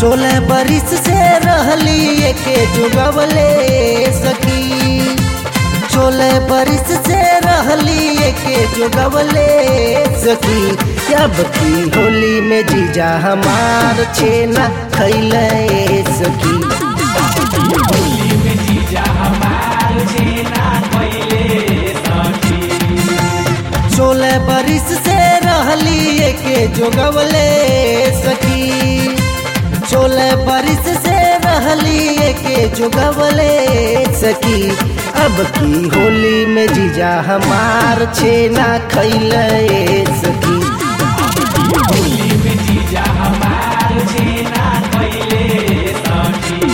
सोलह बरिस से रहली के जुगवले सखी सोलह बरिस से रहली के जुगवले सखी अब की होली में जीजा हमार छेना खैले सखी होली में जीजा हमार छेना खैले सखी सोलह बरिस से रहली के जोगवले सखी सोलह बरिस से रहली के जोगवले सखी अब की होली में जीजा हमार छेना खैले सखी होली में जीजा हमार छेना खैले सखी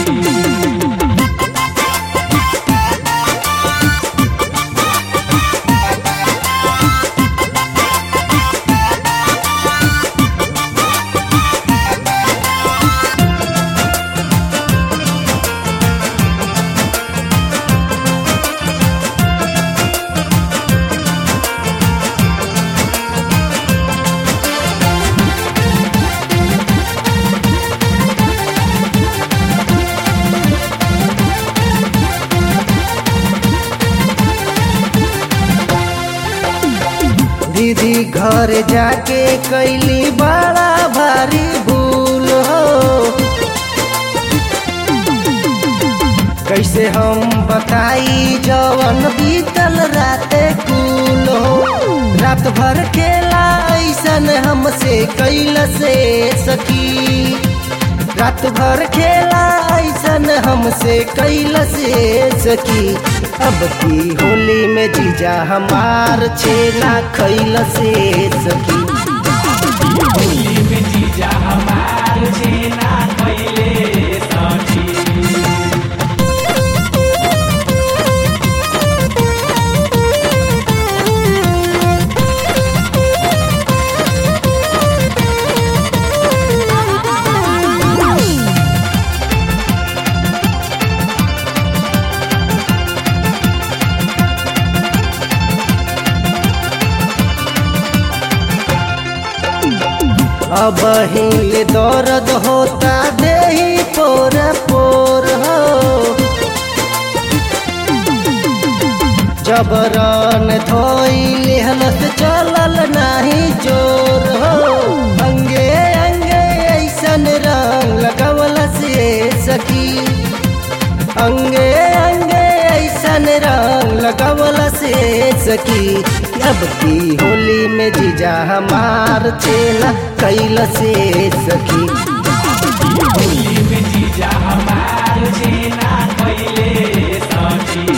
दीदी घर जाके कैली बड़ा भारी भूल हो कैसे हम बताई जवन बीतल राते कुल हो रात भर खेला ऐसन हमसे कैल से सकी रात भर खेला ऐसन हमसे कैल से सकी अब की होली में जीजा हमार छेना खैल से सकी होली में जीजा हमार छेना खैले सखी अब हिले दर्द होता देही पोर पोर हो जबरन धोई लेहलत चलल नाही जोर हो अंगे अंगे ऐसन रंग लगवल से सकी अंगे अंगे ऐसन रंग लगवल से सकी अब की होली में जीजा हमार छेना कैल से सकी होली में जीजा हमार छेना खैले सखी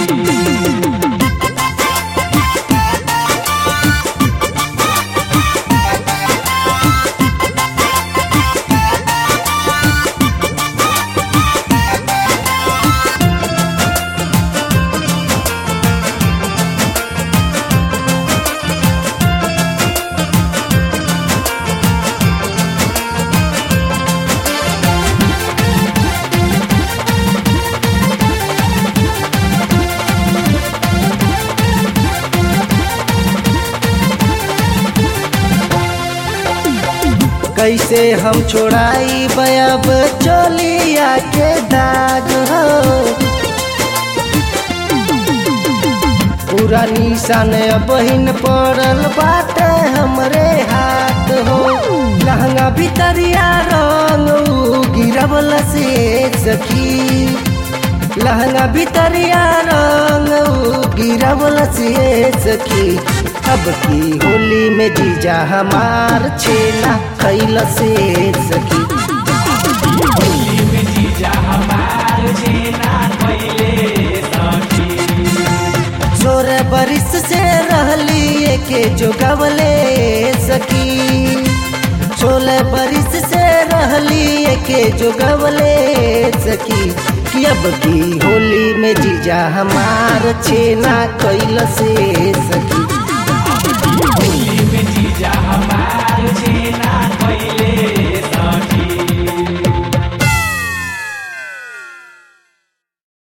कैसे हम छोड़ाई बयब चोलिया के दाग हो पूरा निशान बहिन पड़ल बाटे हमरे हाथ हो लहंगा भितरिया रंग उ गिरवल से सखी लहंगा भितरिया रंग उ गिरवल से सखी अब की होली में जीजा हमार छेना खैल से सखी होली में जीजा हमार छेना खैले सखी सोलह बरिस से रहली के जोगवले सकी सोलह बरिस से रहली के जोगवले सकी कि अब की होली में जीजा हमार छेना कैल से सकी